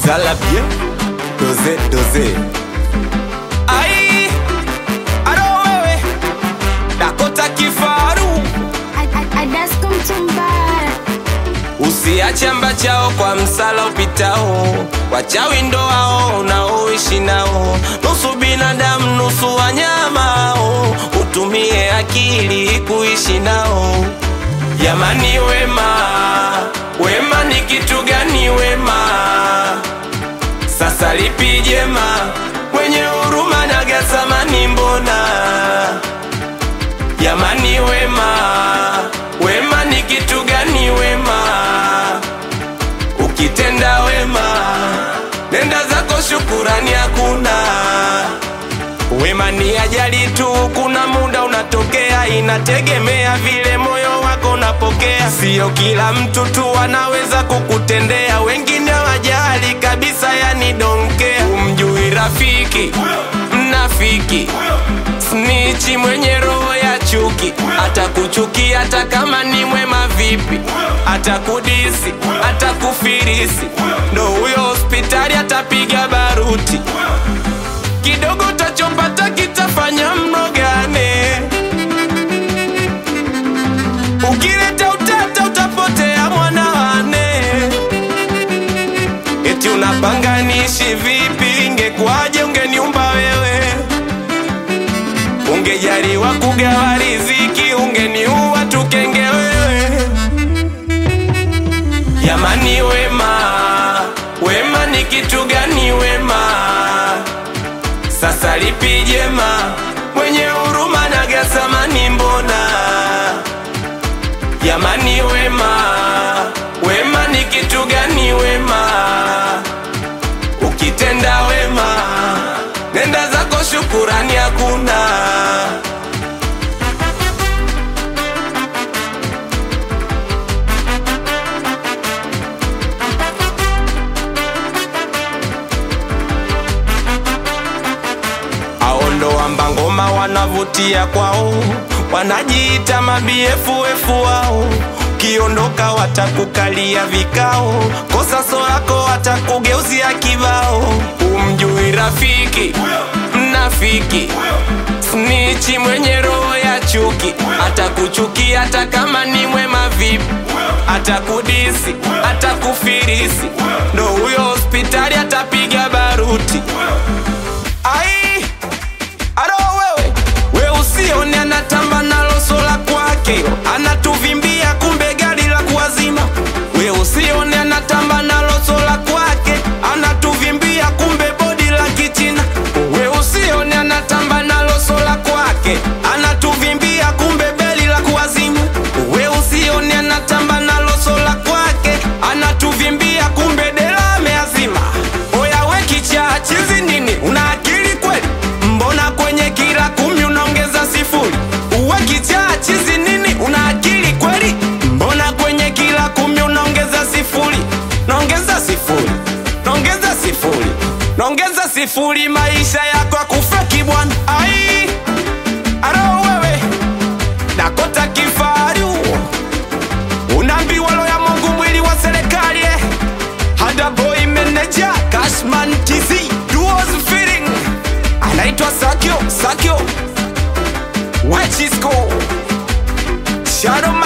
la bien doze doze ai aro wewe dakota kifaru Adasko mtumbara usiache amba chao kwa msala upitao wachawi ndo hao unaoishi nao nusu binadamu nusu wanyamao utumie akili kuishi nao jamani wema wema ni kitu gani wema sasa lipi jema mwenye huruma na gasamani mbona jamani wema wema ni kitu gani wema ukitenda wema nenda zako shukurani hakuna wema ni ajali tu kuna muda unatokea inategemea vile moyo wako unapokea sio kila mtu tu anaweza kukutendea wengine wajali kabisa yani donkea umjui rafiki mnafiki snichi mwenye roho ya chuki atakuchukia hata kama ni mwema vipi atakudisi atakufirisi ndo huyo hospitali atapiga baruti kidogo utachopata kitafanya mnogane ukileta utata utapotea mwanawane eti unapanga niishi vipi ingekuwaje ungeniumba wewe ungejaliwa kugawa riziki ungeniua tukenge wewe jamani wema wema ni kitu gani wema sasa lipi jema mwenye huruma na gasamani mbona jamani wema wema ni kitu gani wema ukitenda wema nenda zako shukurani hakuna aondoamba ngoma wanavutia kwao wanajiita mabiefuefu wao kiondoka watakukalia vikao kosa so lako watakugeuzia kibao umjui rafiki mnafiki snichi mwenye roho ya chuki atakuchukia hata kama ni mwema vipi atakudisi atakufirisi ndo huyo hospitali atapiga baruti ai aro wewe we usione anatamba nalo sola kwake anatuvimbia kumbe gari la kuwazima we usione anatamba nalo sola kwake anatuvimbia kumbe bodi la kichina we usione anatamba nalo sola kwake anatuvimbia kumbe beli la kuwazima we usione anatamba nalo sola kwake anatuvimbia kumbe dela ameazima oya we kichaa chizi nini una akili kweli mbona kwenye kila kumi unaongeza sifuri uwe kichaa chizi nini una akili kweli mbona kwenye kila kumi unaongeza sifuri naongeza sifuri naongeza sifuri naongeza sifuri maisha yako akufeki bwana ai aro wewe dakota kifaru unaambiwa lo ya mungu mwili wa serikali eh. hada boy manager cashman tz duos feeling anaitwa sakyo sakyo wechisco shadow